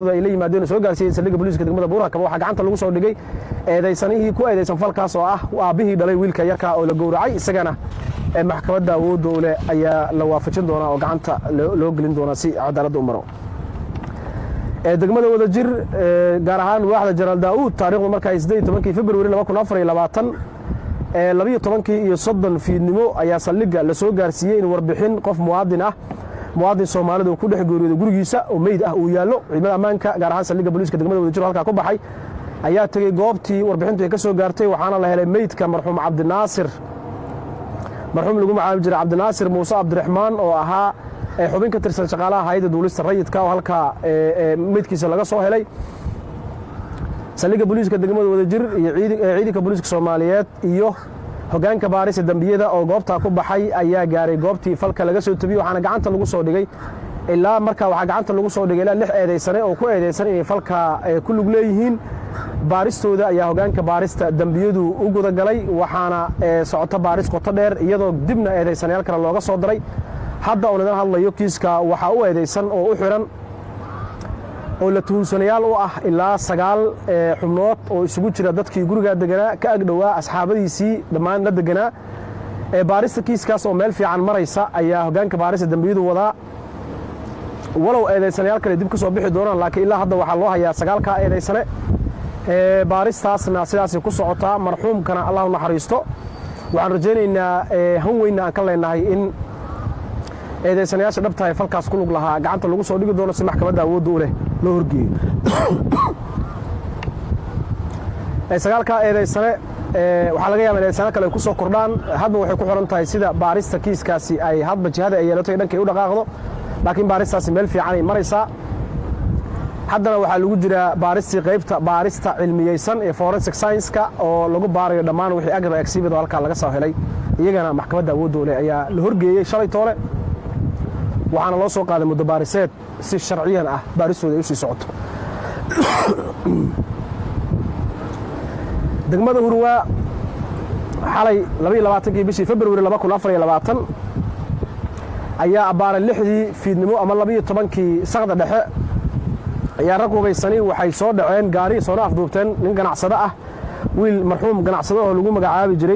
ay la yimaadeen oo soo gaarsiiyeen saldhigga booliiska degmada buurakaba waxaa gacanta lagu soo dhigay eedaysanihii ku eedaysan falkaas oo ah aabbihii dhalay wiilka yarka oo la gowracay isagana maxkamadda awoodda u leh ayaa la waafajin doonaa oo gacanta loo gelin doonaa si cadaaladda u maro degmada wadajir gaar ahaan waaxda janaal daa'uud taarikhdu markaa siddeed tobankii februari laba kun afar iyo labaatan labiyo tobankii iyo soddon fiidnimo ayaa saldhigga la soo gaarsiiyey in warbixin qof muwaadin ah muwaadin soomaalida uu ku dhex geeriyooday gurigiisa oo meyd ah uu yaallo ciidamada ammaanka gaar ahaan saldhigga booliiska degmada wadajir halkaa ku baxay ayaa tegey goobtii warbixintu ay ka soo gaartay waxaana la helay meydka marxuum cabdinaasir marxuum lagu magacaabi jiray cabdinaasir muuse cabdiraxmaan oo ahaa xubin ka tirsan shaqaalaha hayadda duulista rayidka oo halkaa meydkiisa laga soo helay saldhigga booliiska degmada wadajir iyo ciidanka booliiska soomaaliyeed iyo hogaanka baarisa dembiyada oo goobtaa ku baxay ayaa gaaray goobtii falka laga soo tebiyey waxaana gacanta lagu soo dhigay ilaa markaa waxaa gacanta lagu soo dhigay ilaa lix eedaysane oo ku eedaysan inay falka ku lug leeyihiin baaristooda ayaa hogaanka baarista dembiyadu u gudagalay waxaana socota baaris qoto dheer iyadoo dibna eedaysanayaal kale looga soo daray hadda oo nadan hadlayo kiiska waxaa u eedaysan oo u xihan oo la tuhunsanayaal u ah ilaa sagaal xubnood oo isugu jira dadkii gurigaa deganaa ka agdhowaa asxaabadiisii dhammaan la deganaa baarista kiiskaas oo meel fiican maraysa ayaa hogaanka baarista dembiyadu wadaa walow eedaysanayaal kale dib ka soo bixi doonaan laakiin ilaa hadda waxaa loo hayaa sagaalkaa eedaysane baaristaasna sidaasay ku socotaa marxuumkana allah u naxariisto waxaan rajaynaynaa han weynna aan ka leenahay in eedaysanayaasha dhabtahay falkaas ku lug lahaa gacanta lagu soo dhigi doono si maxkamadda awoodda u leh loo horgeeyo sagaalkaa eedaysane waxaa laga yaaba in eedaysano kale ay ku soo kordhaan hadba waxay ku xiran tahay sida baarista kiiskaasi ay hadba jihada ay yeelato dhankay u dhaqaaqdo laakiin baaristaasi meel fiican ay maraysaa haddana waxaa lagu jiraa baaristii qaybta baarista cilmiyeysan ee forensic science-ka oo lagu baarayo dhammaan wixii agraba exhibit oo halkaa laga soo helay iyagana maxkamadda awoodda u leh ayaa la horgeeyey shalay toole waxaana loo soo qaaday muddo baariseed si sharciyan ah baaristooda ay u sii socoto degmada hurwaa xalay labaiyo bishii februari ayaa abbaaray lixdii fiidnimo ama labaiyo tobankii sakda dhexe ayaa rag hubaysani waxay soo dhaceen gaari soona afduubteen nin ganacsado ah wiil marxuum ganacsado oo lagu magacaabi jiray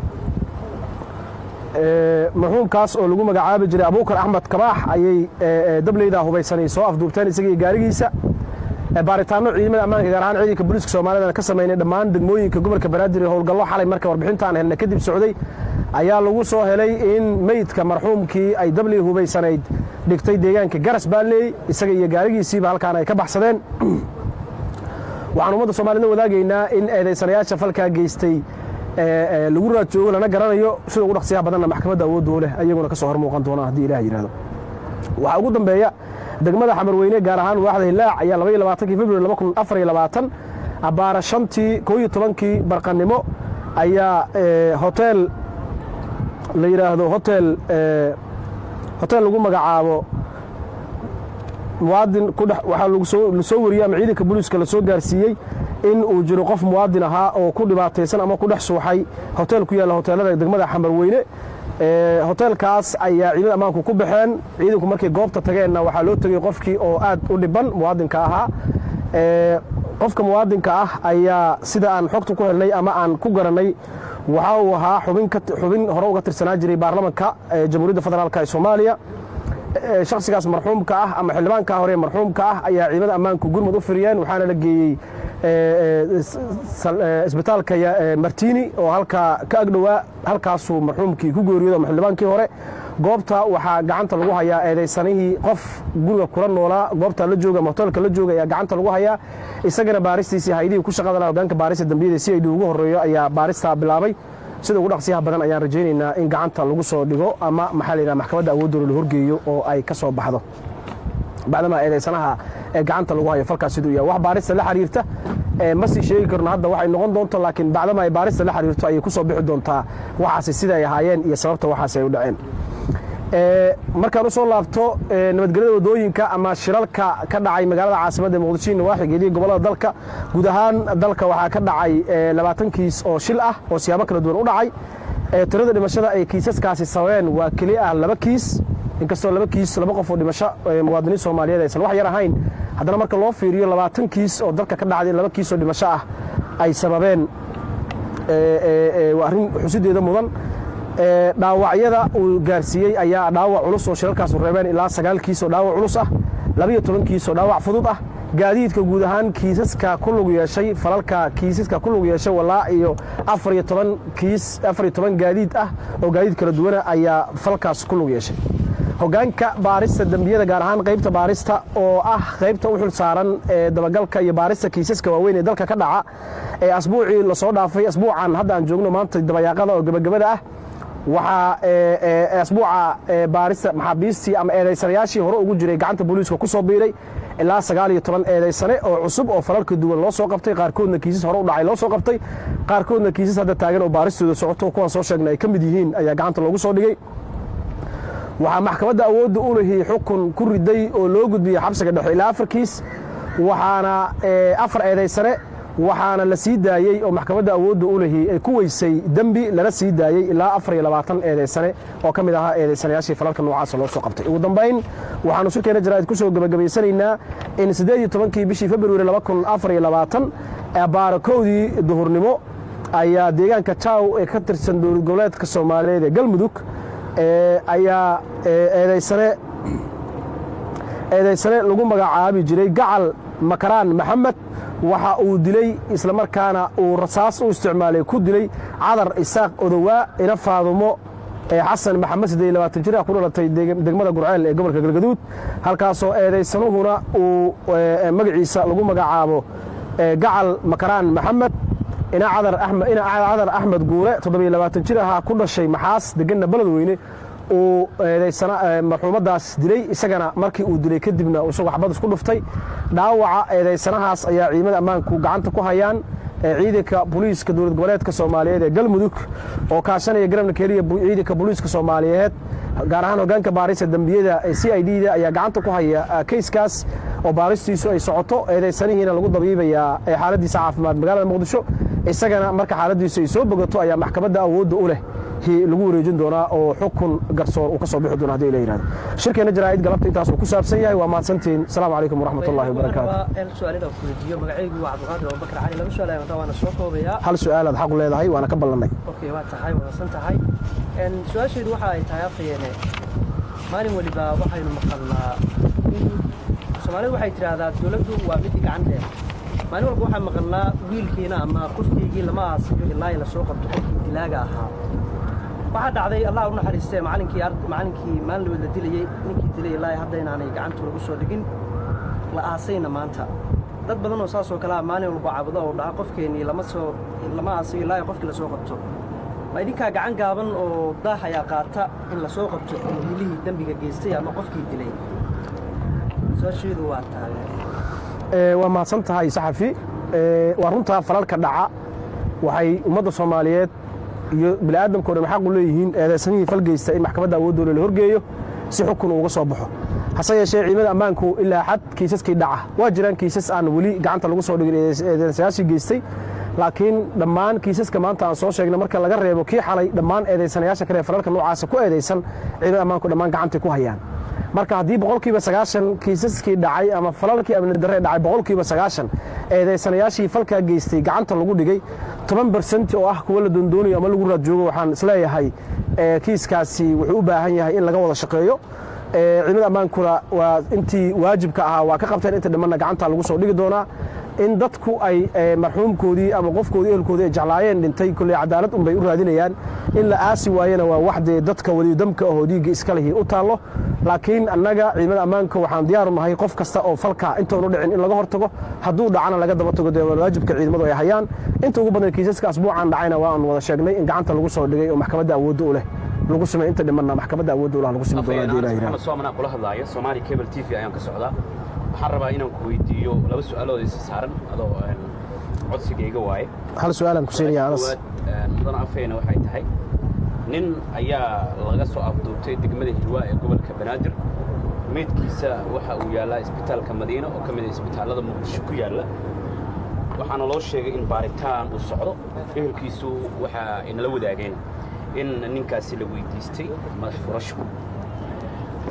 marxuumkaas oo lagu magacaabi jiray abuukar axmed kabaax ayay dableyda hubaysanay soo afduubteen isagii gaarigiisa baaritaano ciidamada ammaanka gaar ahaan ciidanka booliiska soomaaliyana ka samaynay dhammaan degmooyinka gobolka banaadir ee howlgallo xalay marka warbixintaan helna kadib socday ayaa lagu soo helay in meydka marxuumkii ay dabley hubaysanayd dhigtay deegaanka garas baaleey isaga iyo gaarigiisiiba halkaan ay ka baxsadeen waxaan ummadda soomaaliyedna wadaagaynaa in eedaysanayaasha falkaa geystay lagu raajoogo lana garanayo sida ugu dhaqsiyaha badanna maxkamadda awooddu leh ayaguna ka soo hor muuqan doonaa haddii ilaah yidhahdo waxaa ugu dambeeya degmada xamarweyne gaar ahaan waaxda hilaac ayaa labaiyo labaatankii februari laba kun afar iyo labaatan abbaara shantii koo iyo tobankii barqannimo ayaa hotel la yidhaahdo hotel hotel lagu magacaabo muwaadin ku dhex waxaa la soo wariyey ama ciidanka booliiska la soo gaarsiiyey in uu jiro qof muwaadin ahaa oo ku dhibaataysan ama ku dhex suuxay hotel ku yaalla hoteelada degmada xamarweyne hoteelkaas ayaa ciidamada ammaanku ku baxeen ciidanku markay goobta tageenna waxaa loo tegey qofkii oo aad u dhiban muwaadinka ahaa qofka muwaadinka ah ayaa sida aan xogta ku helnay ama aan ku garannay waxa uu ahaa xubin hore uga tirsanaa jiray baarlamanka jamhuuriyadda federaalk ee soomaaliya shakhsigaas marxuumka ah ama xildhibaanka hore marxuumka ah ayaa ciidamada ammaanku gurmud u firiyeen waxaana la geeyey isbitaalka martini oo halkaa ka agdhowaa halkaasuu marxuumkii ku geeriyoodo ama xildhibaankii hore goobta waxaa gacanta lagu hayaa eedaysanihii qof guriga kula noolaa goobta la jooga ama hoteelka la jooga ayaa gacanta lagu hayaa isagana baaristiisii haydihii ku shaqada laha hogaanka baarista dambiyada si ay dhi ugu horreeyo ayaa baaristaa bilaabay sida ugu dhaqsiyaha badan ayaan rajaynaynaa in gacanta lagu soo dhigo ama maxaa la yidhaha maxkamadda awooddoona la horgeeyo oo ay ka soo baxdo bacdamaa eedaysanaha ee gacanta lagu hayo falkaas siduu yahay wax baarista la xiriirta ma sii sheegi karno hadda waxay noqon doonto laakiin bacdama ay baarista la xiriirto ayay ku soo bixi doontaa waxaasi sida ay ahaayeen iyo sababta waxaasi ay u dhaceen markaan u soo laabto nabadgelyada wadooyinka ama shiralka ka dhacay magaalada caasimadda muqdisho nawaaxigeedii gobollada dalka guud ahaan dalka waxaa ka dhacay labaatan kiis oo shil ah oo siyaabo kala duwan u dhacay tirada dhimashada ay kiisaskaasi sababeen waa keli ah laba kiis inkastoo laba kiis laba qof oo dhimasho muwaadiniin soomaaliyeed aysan wax yar ahayn haddana marka loo fiiriyo labaatan kiis oo dalka ka dhacday laba kiis oo dhimasho ah ay sababeen arrin xusideeda mudan dhaawacyada uu gaarsiiyey ayaa dhaawac culus oo shilalkaasu reebeen ilaa sagaal kiis oo dhaawac culus ah labiyo toban kiis oo dhaawac fudud ah gaadiidka guud ahaan kiisaska ku lug yeeshay falalka kiisaska ku lug yeeshay walaa iyo afar iyo toban kiis afar iyo toban gaadiid ah oo gaadiid kala duwana ayaa falalkaas ku lug yeeshay hoggaanka baarista dembiyada gaar ahaan qaybta baarista oo ah qaybta u xil saaran ee dabagalka iyo baarista kiisaska waaweyn ee dalka ka dhaca ee asbuucii lasoo dhaafay asbuucan hadda aan joogno maanta dabayaaqada oo gebagabada ah waxaa asbuuca baarista maxaabiistii ama eedaysanayaashii hore ugu jiray gacanta booliiska ku soo biiray ilaa sagaal iyo toban eedaysane oo cusub oo falalka duwan loo soo qabtay qaarkoodna kiisas hore u dhacay loo soo qabtay qaarkoodna kiisas hadda taagan oo baaristooda socoto kuwaan soo sheegnay ay ka mid yihiin ayaa gacanta loogu soo dhigay waxaa maxkamadda awoodda u lihii xukun ku riday oo loo gudbiyey xabsiga dhexe ilaa afar kiis waxaana afar eedaysane waxaana la sii daayey oo maxkamadda awoodda u lihii ay ku weysay dembi lana sii daayey ilaa afar iyo labaatan eedaysane oo ka mid ahaa eedaysanayaashii falalka noocaasa loo soo qabtay ugu dambayn waxaanu shirkeena jaraa'id ku soo gebagabaysanaynaa in siddeed iyo tobankii bishii februari laba kun afar iyo labaatan baarakoodii duhurnimo ayaa deegaanka jaw ee ka tirsan dowlad goboleedka soomaaliyeed ee galmudug ayaa eedaysane eedaysane lagu magacaabi jiray gacal makaraan maxamed waxa uu dilay islamarkaana uu rasaas u isticmaalay ku dilay cadar isaaq odowaa ina faadumo xasan maxamed siddeed iyo labaatan jir ah ku dhalatay degmada gurceel ee gobolka galgaduud halkaasoo eedaysanuhuna uu magaciisa lagu magacaabo gacal makaraan maxamed ina cadar axmed guure toddobiyo labaatan jir ahaa ku dhashay maxaas deganna beledweyne uu marxuumaddaas dilay isagana markii uu dilay kadibna isagoo xabad isku dhuftay dhaawaca eedaysanahaas ayaa ciidamada ammaanku gacanta ku hayaan ciidanka booliiska dowlad goboleedka soomaaliyeed ee galmudug oo kaashanaya garabna keliya ciidanka booliiska soomaaliyeed gaar ahaan hoggaanka baarista dembiyada ee c i d da ayaa gacanta ku haya kayskaas oo baaristiisu ay socoto eedaysanihiina lagu dabiibayaa xaaladiisa caafimaad magaalada muqdisho isagana marka xaaladiisu ay soo bogato ayaa maxkamadda awoodda u leh lagu wareejin doonaa oo xukun garsoor uu ka soo bixi doona hadii la yihahdo shirkeenna jaraa'id galabta intaasuu ku saabsan yahay waa mahadsantihiin asalaamu calaykum waraxmat ullahi wabarakaatu hal su-aalaad xaqu leedahay waana ka ballannay waa tahay wadasan tahay su-aasheedu waxa ay tahay afhayeene maalin weliba waxaynu maqalnaa soomaalidu waxay tidhaahdaa dowladdu waa midi gacanteed maalin walba waxaan maqalnaa wiilkiina ama qofkaygii lama aasiyo ilaa la soo qabto qofkii dilaaga ahaa waxaa dhacday allah u naxariistee macalinkii macalinkii maalin labaad la dilayey ninkii dilay ilaa hadda inaanay gacanta lagu soo dhigin la aasayna maanta dad badan oo saasoo kalea maalin walba caabudo oo dhaha qofkeennii lama soo lama aasayo ilaa qofkii la soo qabto ma idinkaa gacan gaaban oo daah ayaa qaata in la soo qabto wiilihii dembiga geystay ama qofkii dilay su-aasheedu waa tahay waa mahadsan tahay saxafi waa runtaa falalka dhaca waxay ummadda soomaaliyeed iyo bini'aadamkao dhan xaq u leeyihiin eedaysanihii falgeysta in maxkamadda awooddoole la horgeeyo si xukun uuga soo baxo hase yeeshee ciidamada ammaanku ilaa xad kiisaskii dhaca waa jiraan kiisas aan weli gacanta lagu soo dhigin eedaysayaashii geystay laakiin dhammaan kiisaska maanta aan soo sheegnay marka laga reebo kii xalay dhammaan eedaysanayaasha kale ee falalka noocaasa ku eedaysan ciidamada ammaanku dhammaan gacantay ku hayaan marka haddii boqolkiiba sagaashan kiisaskii dhacay ama falalkii amni darre dhacay boqolkiiba sagaashan eedaysanayaashii falkaa geystay gacanta lagu dhigay toban bersent oo ah kuwa la doondoonayo ama lagu raad joogo waxaan isleeyahay kiiskaasi wuxuu u baahan yahay in laga wada shaqeeyo ciidamada ammaankuna waa intii waajibka ahaa waa ka qabteen inta dhimanna gacanta lagu soo dhigi doonaa in dadku ay marxuumkoodii ama qofkoodii ehelkoodii ay jeclaayeen dhintay kolley cadaalad unbay u raadinayaan in la aasi waayena waa wax dee dadka wadidamka ahoo dhiigga iska lihii u taallo laakiin annaga ciidamada ammaanka waxaan diyaaru nahay qof kasta oo falka intoonu dhicin in laga hortago hadduu dhacana laga daba tago dee waajibka ciidamadu ay hayaan inta ugu badan kiisaska asbuucan dhacayna waan wada sheegnay in gacanta lagu soo dhigay oo maxkamadda awoodda u leh lagu samey inta dhimanna maxkamadda awoodda u leh lagu simi doona hadii ilaha yidhahdo soomanaa kula hadlaaya soomaali cable t v ayaan ka socdaa waxaan rabaa inaan ku weydiiyo laba su-aalood isa saaran adoo codsigayga waaye hal su-aalaan ku siinaya anas mudan afayna waxay tahay nin ayaa laga soo afduubtay degmada hilwaa ee gobolka banaadir meydkiisa waxa uu yaallaa isbitaalka madiina oo ka mid a isbitaallada muqdisho ku yaalla waxaana loo sheegay in baaritaan uu socdo ehelkiisu waxaa inala wadaageen in ninkaasi la weydiistay madax furasho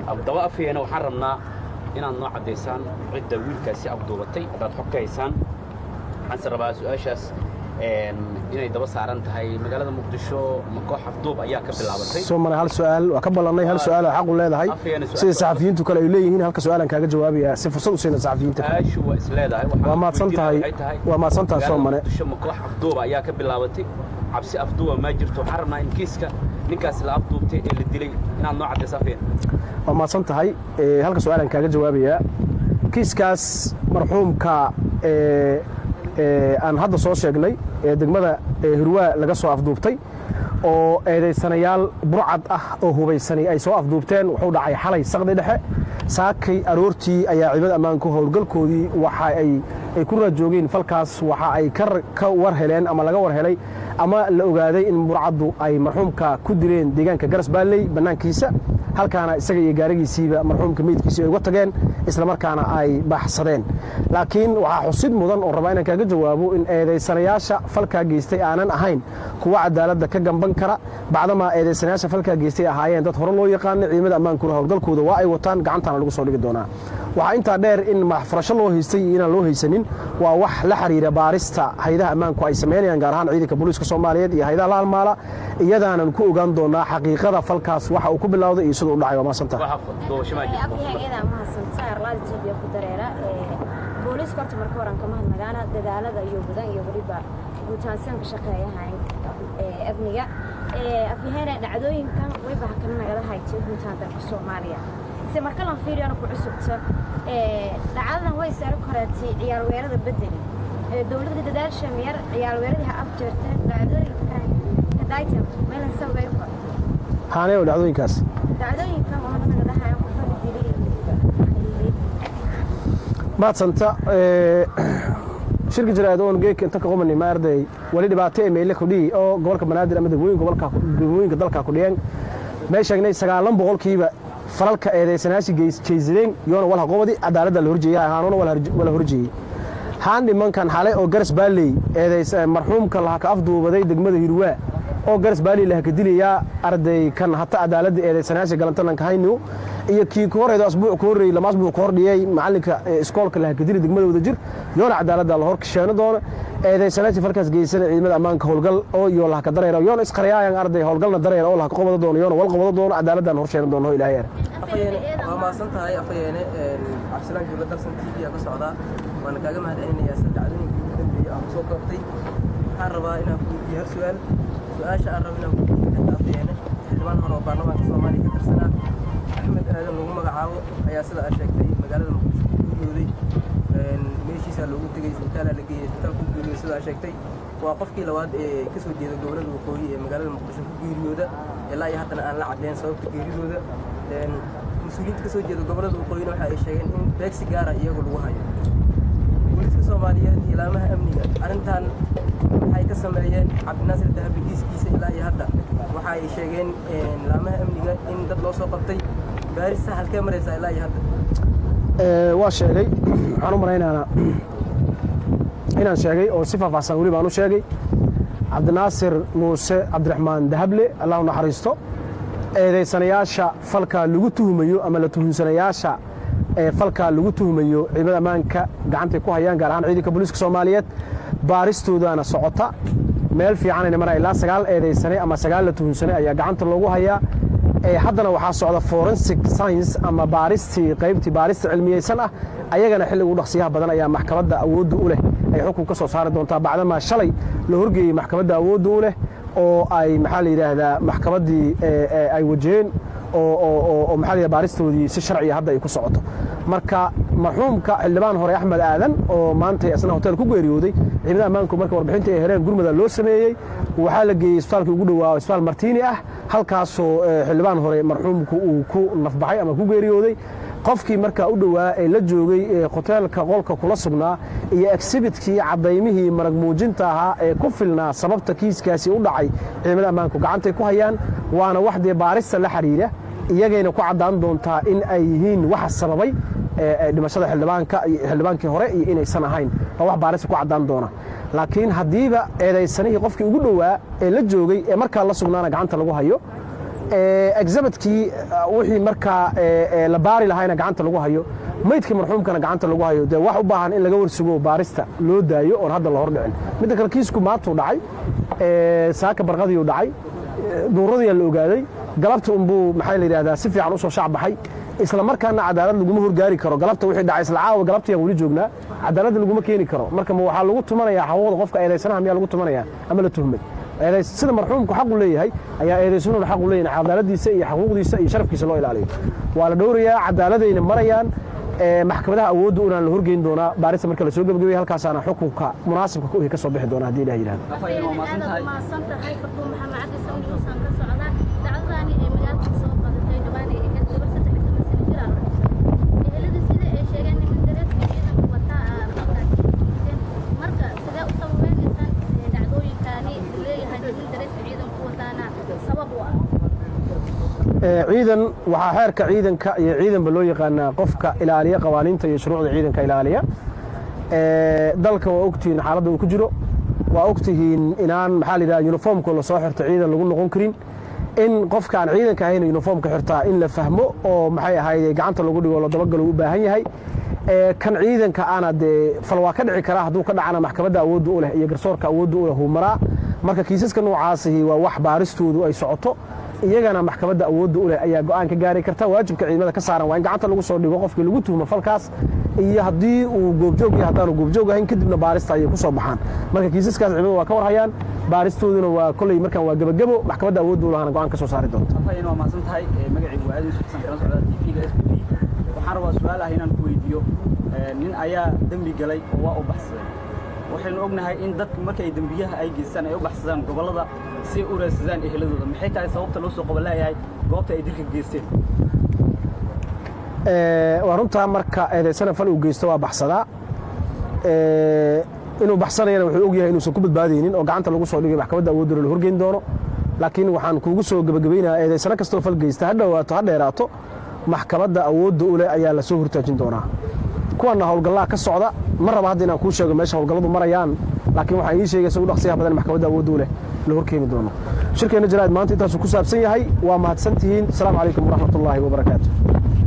abdaba afyeena waxaan rabnaa inaad noo caddaysaan cidda wiilkaasi afduubatay haddaad xog ka haysaan waxaanse rabaa su-aashaas een, inay daba saaran tahay magaalada muqdisho ma koox afduub ayaa ka bilaabatay soo maray hal su-aal waa ka ballannay hal su-aal oo xaq u leedahay Afyeena su-aal sida soo saxafiyiintu kale ay leeyihiin halka su-aalan kaaga jawaabaya si fursad u siina saxafiyiinta kale su-aashu waa isleedahay waxaan Waa mahadsan weydiinaya tahay. waxay tahay, Waa mahadsan tahay, magaalada Soomane. muqdisho ma koox afduuba ayaa ka bilaabatay cabsi afduuba ma jirto waxaan rabnaa in kiiska ninkaas la afduubtay ee la dilay inaad noo caddayso afyeena waa mahadsan tahay Ee, halka su-aalan kaaga jawaabayaa kiiskaas marxuumka ee, ee, aan hadda soo sheegnay ee degmada ee, hirwaa laga soo afduubtay oo eedaysanayaal burcad ah oo hubaysani ay soo afduubteen wuxuu dhacay xalay saqdi dhexe saakay aroortii ayaa ciidamada ammaanku howlgalkoodii waxa ay ay ku raajoogeen falkaas waxa ay ka ka war heleen ama laga war helay ama la ogaaday in burcaddu ay marxuumka ku dileen deegaanka garas baalley bannaankiisa halkaana isaga iyo gaarigiisiiba marxuumka meydkiisii ay uga tageen islamarkaana ay baxsadeen laakiin waxaa xusid mudan oo rabaa inaan kaaga jawaabo in eedaysanayaasha falkaa geystay aanan ahayn kuwa cadaaladda ka gamban kara bacdamaa eedaysanayaasha falkaa geystay ahaayeen dad hore loo yaqaana ciidamada ammaankuna howlgalkooda waa ay wataan gacantaana lagu soo dhigi doonaa waxaa intaa dheer in maxfurasho loo haystay iyo inaan loo haysanin waa wax la xiriira baarista haydaha ammaanku ay samaynayaan gaar ahaan ciidanka booliiska soomaaliyeed iyo haydaha la halmaala iyadaanan ku ogaan doonaa xaqiiqada falkaas waxa uu ku bilowday iyo siduu u dhacay waa maasanta waxa doobasho maa jirto afyaheeda mahadsantaa arlaada tv ku dareera booliiska horta marka horan kama hadnagaana dadaalada iyo gudan iyo weliba guutaansan ka shaqeeyahan amniga afyaheena dhacdooyinkan wayba hakana nagala haytay guutaan dalka soomaaliya se marka lan fiiriyana ku cusubta dhacdadan way sare koreetay ciyaar weerada bedeli dowladda dadaasha miyar ciyaar weeradii ha afjeerteen dhacdooyinkan kadaytan meelan sawir kor haanee oo dhacdooyinkaas dhacdooyinkan waxaa nagala hayan qofka dilay maadsanta shirka jiraad oon geeka inta ka qumani ma arday wali dhibaato ee meyle kudhihi oo gobolka banaadir ama degmooyinka gobolka degmooyinka dalka ku dhiyeen may sheegnay sagaalan boqolkiiba falalka eedaysanayaasha jeysadeen yoona walha qobadi cadaaladda la horjeeyay ahaanuna wala horjeeyey haan dhimankan xalay oo garas baalley eedays marxuumka laha ka afduubaday degmada hirwaa oo garas baalley laha ka dilayaa arday kan hata cadaaladda eedaysanayaasha galantalanka haynu iyo kii ku horeedo asbuuc ku horreeyey lama asbuuc ku hordhiyey macalinka iskoolka laha ka dili degmada wadajir yoona cadaaladda la hor kasheeno doono eedaysanayaasha falkaas geysana ciidamada ammaanka howlgal oo iyo laha ka dareera yoona isqariyaayan arday howlgalna dareera oo laha ka qobado doono yoona wal qobado doono cadaaladdan hor sheeno doono ilaahay ar afayeene waa mahadsan tahay afayeene cabdisalaan jooga dalsan t v ka socdaa waana kaaga mahadcelinayaa sida dhacdooyinkii ugu dambeeyey aan kusoo koobtay waxaan rabaa inaan ku weydiiyo hal su-aal su-aasha aan rabo inaan ku weydiiyo afayeene xildhibaan hore oo baarlamaanka soomaaliya ka tirsanaa axmed aadan lagu magacaabo ayaa sida aad sheegtay magaalada muqdisho ku geeriyooday meeshiisaa loogu tegey isbitaalaa la geeyey isbitaalka ku geeriyooday sida aad sheegtay waa qofkii labaad ee ka soo jeeda gobollada waqooyi ee magaalada muqdisho ku geeriyooda ilaa iyo haddana aan la caddeyn sababta geeridooda mas-uuliyiinta ka soo jeeda gobollada waqooyina waxa ay sheegeen in beegsi gaara iyagu lagu hayo booliiska soomaaliyeed iyo laamaha amniga arrintan waxay ka sameeyeen cabdinaasir dahabi kiiskiisa ilaa iyo hadda waxa ay sheegeen laamaha amniga in dad loo soo qabtay baarista halkee maraysaa ilaa iyo hadda waa sheegay waxaan u malaynaana inaan sheegay oo si faahfaahsan weli baan u sheegay cabdinaasir muuse cabdiraxmaan dahable allah u naxariisto eedaysanayaasha falka lagu tuhumayo ama la tuhunsanayaasha ee falka lagu tuhumayo ciidamada ammaanka gacantay ku hayaan gaar ahaan ciidanka booliiska soomaaliyeed baaristoodaana socota meel fiicanayna maraya ilaa sagaal eedaysane ama sagaal la tuhunsane ayaa gacanta loogu hayaa haddana waxaa socda forensic science ama baaristii qaybtii baarista cilmiyeysan ah ayagana xilliga u dhaqsiyaha badan ayaa maxkamadda awoodda u leh ay xukun ka soo saari doontaa bacdamaa shalay la horgeeyey maxkamadda awoodda u leh oo ay maxaa la yidhaahdaa maxkamaddii ay wajaheen oo maxaa la yidhahda baaristoodii si sharciya hadda ay ku socoto marka marxuumka xildhibaan hore axmed aadan oo maanta asna hotel ku geeriyooday ciidamada ammaanku marka warbixinta ay heleen gurmada loo sameeyey waxaa la geeyey isbitaalkii ugu dhowaa isbitaal martiini ah halkaasoo xildhibaan hore marxuumku uu ku nafbaxay ama ku geeriyooday qofkii markaa u dhowaa ee la joogay hoteelka qolka kula sugnaa iyo exhibitkii cadaymihii marag muujinta ahaa ee ku filnaa sababta kiiskaasi u dhacay ciidamada ammaanku gacantay ku hayaan waana wax dee baarista la xidhiira iyagayna ku caddaan doontaa in ay yihiin waxa sababay dhimashada xildhibaanka xildhibaankii hore iyo inaysan ahayn waa wax baarista ku caddaan doona laakiin haddiiba eedaysanihii qofkii ugu dhowaa ee la joogay ee markaa la sugnaana gacanta lagu hayo exabitkii wixii markaa la baari lahayna gacanta lagu hayo maydkii marxuumkana gacanta lagu hayo dee wax u baahan in laga warsugo baarista loo daayo oon hadda la hor dhicin midda kale kiisku maantuu dhacay saaka barqadiiu dhacay duuradiyaa la ogaaday galabta unbuu maxaa la yidhahdaa si fiican u soo shacbaxay isla markaana cadaalad laguma horgaari karo galabta wixii dhacay isla caawa galabtayaan weli joognaa cadaalad laguma keeni karo marka ma waxaa lagu tumanayaa xaquuqda qofka eedaysanaha miyaa lagu tumanayaa ama la tuhmay sida marxuumku xaqu leeyahay ayaa eedaysanuhuna xaqu leeyahay cadaaladiisa iyo xaquuqdiisa iyo sharafkiisa loo ilaaliyo waa la dhowrayaa cadaaladayna marayaan maxkamadaha awoodda unaan la horgeyn doonaa baarista marka la soo gebagabaya halkaasaana xukunka munaasibka ku ka soo bixi doona haddii ilah yidhahdo aad umahadsan tahay farduun maxamed cabdi sawniusan ka socda dhacdadaani ee magaalka soo qadatay dhawaan ay ahayd gabar saddex iyo toban sano jir aan ruxsan ehelada sida ay sheegeen niman dareeska ciidanka wataa halkaasi marka sidee u sababaynaysaan dhacdooyinkaani leeyahay niman dareeska ciidanku wataana sabab u ah ciidan waxaa xeerka ciidanka iyo ciidanba loo yaqaanaa qofka ilaaliya qawaaniinta iyo shuruucda ciidanka ilaaliya dalka waa ogtihiin xaaladda uu ku jiro waa ogtihiin inaan maxaa la yidhaha uniformka lasoo xirto ciidan lagu noqon karin in qofka aan ciidanka ahayn uniformka xirtaa in la fahmo oo maxay ahayd gacanta lagu dhigo la dabagalo u baahan yahay kan ciidanka ana dee fal waa ka dhici karaa hadduu ka dhacana maxkamadda awoodda u leh iyo garsoorka awoodda u leh uu maraa marka kiisaska noocaasihi waa wax baaristoodu ay socoto iyagana maxkamadda awoodda u leh ayaa go'aan ka gaari karta waajibka ciidamada ka saaran waa in gacanta lagu soo dhigo qofkii lagu tuhmo falkaas iyo haddii uu goobjoog iyo haddaanu goobjoog ahayn kadibna baarista ayay ku soo baxaan marka kiisaskaas ciidamada waa ka warhayaan baaristooduna waa kolley markaan waa gebagebo maxkamadda awoodda u lahana go'aan ka soo saari doonta afhayeen waa mahadsan tahay magacaygu waa aadin sultan kala socda tvga s b waxaan rabaa su-aal ah inaan ku weydiiyo nin ayaa dembi galay oo waa u baxsaday waxaynu ognahay in dadku markay dembiyaha ay geystaan ay u baxsadaan gobollada si ay u raadsadaan eheladooda maxay tahay sababta loo soo qabanlaayahay goobta ay dilka geysteen waa runtaa marka eedaysana fal uu geysto waa baxsadaa inuu baxsanayana wuxuu og yahay inuusan ku badbaadaynin oo gacanta lagu soo dhigay maxkamadda awoodda la horgeyn doono laakiin waxaan kuugu soo gebagabaynayaa eedaysano kastoo fal geysta ha dhowaato ha dheeraato maxkamadda awoodda u leh ayaa la soo hortaajin doonaa kuwanna howlgallaa ka socda ma raba hadda inaan kuu sheego meesha howlgalladu marayaan laakiin waxaan ii sheegaysa u dhaqsiyaha badan maxkamadda awoodda u leh la horkeeni doono shirkeenna jaraa'id maanta intaasuu ku saabsan yahay waa mahadsantihiin asalaamu calaykum waraxmatullaahi wabarakaatu